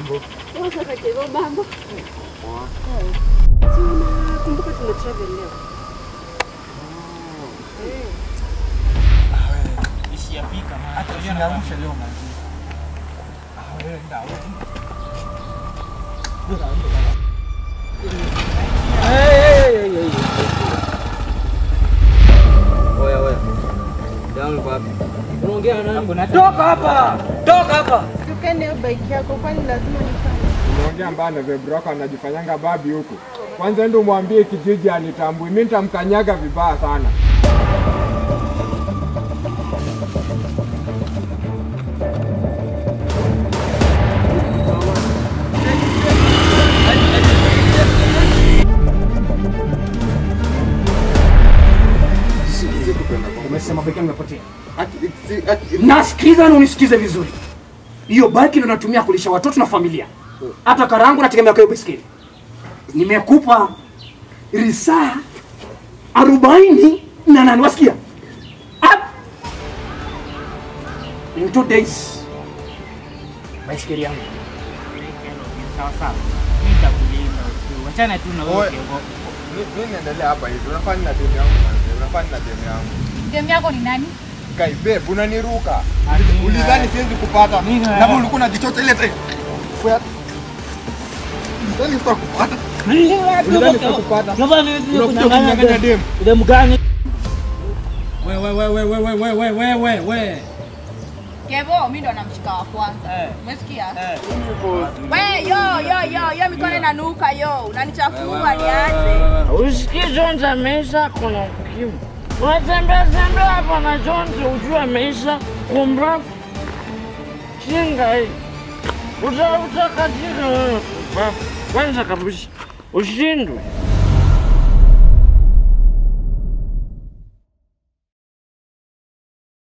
Mambo. Sasa kakego mambo. Poa. Si unakumbuka tuna travel leo? Eh. Ishiyafika man. Hata usiniangushe leo manzi. Ah, wewe nda wewe. Ndio ndio baba. Hey, hey, hey, hey. Oya, oya. Yangu kwa wapi? Unaongea na nani? Toka hapa! Toka hapa! Tukane hiyo bike yako, kwani lazima nifanye? Unaongea mbaya na Vebroko anajifanyanga babi huku. Kwanza ndo mwambie kijiji anitambui, mimi nitamkanyaga vibaya sana. Umesema beki yangu imepotea. Nasikiza na unisikize vizuri. Hiyo baki ndio natumia kulisha watoto na familia. Hata karangu nategemea kwa hiyo baiskeli. Nimekupa risaa arobaini na nane wasikia? Up. In two days. Baiskeli yangu. Sawa sawa. Mimi nitakulinda tu. Wachana tu na wewe Oe. Kevo. Mimi naendelea hapa hivi. Unafanya na demu yangu manzi. Unafanya na demu yangu. Demu yako ni nani? Kai babe, unaniruka. Amina. Ulidhani siwezi kupata. Amina. Na wewe ulikuwa unajichocha ile time. Kwa Ulidhani sitakupata. Ulidhani sitakupata. Unakuja kunyang'anya demu. Demu gani? We we we we we we we we we we we. Kevo, mimi ndo namshika wa kwanza. Eh. Umesikia? Eh. We, yo yo yo, yo mikono inanuka yo. Unanichafua niache. Usikie Jones ameisha kuna ukimwi. Unatembea tembea hapa na Jones ujue ameisha kumra kinga hii. Uta utakatika wewe. Kwanza kabisa ushindwe.